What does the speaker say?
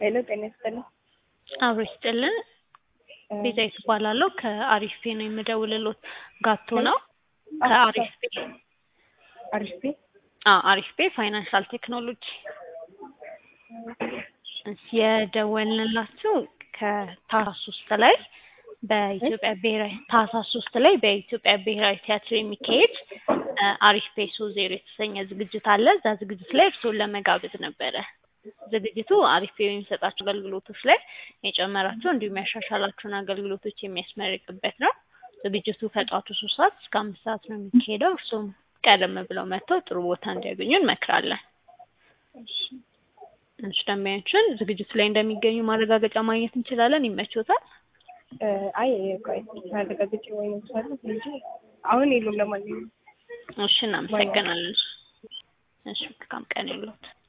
ሄሎ ጤና ይስጥልኝ። አብሮ ይስጥልን። ቤዛዊት እባላለሁ ከአሪፍ ፔ ነው የምደውልሎት። ጋቶ ነው ከአሪፍ ፔ አሪፍ ቤ አዎ አሪፍ ፔ ፋይናንሻል ቴክኖሎጂ የደወልንላችሁ ከታህሳስ ሶስት ላይ በኢትዮጵያ ብሔራዊ ታህሳስ ሶስት ላይ በኢትዮጵያ ብሔራዊ ቲያትር የሚካሄድ አሪፍ ፔ ሶ ዜሮ የተሰኘ ዝግጅት አለ። እዛ ዝግጅት ላይ እርስዎን ለመጋበዝ ነበረ። ዝግጅቱ አሪፍ ፔ የሚሰጣቸው አገልግሎቶች ላይ የጨመራቸው እንዲሁም ያሻሻላቸውን አገልግሎቶች የሚያስመርቅበት ነው። ዝግጅቱ ከጠዋቱ ሶስት ሰዓት እስከ አምስት ሰዓት ነው የሚካሄደው። እርስዎም ቀደም ብለው መጥተው ጥሩ ቦታ እንዲያገኙ እንመክራለን። እሺ ደንበኞችን ዝግጅቱ ላይ እንደሚገኙ ማረጋገጫ ማግኘት እንችላለን። ይመችዎታል? አይ ቆይ ማረጋገጫ ወይ ነው እንጂ አሁን የሉም። ለማንኛውም እሺ እናመሰግናለን። እሺ መልካም ቀን ይሁንልዎት።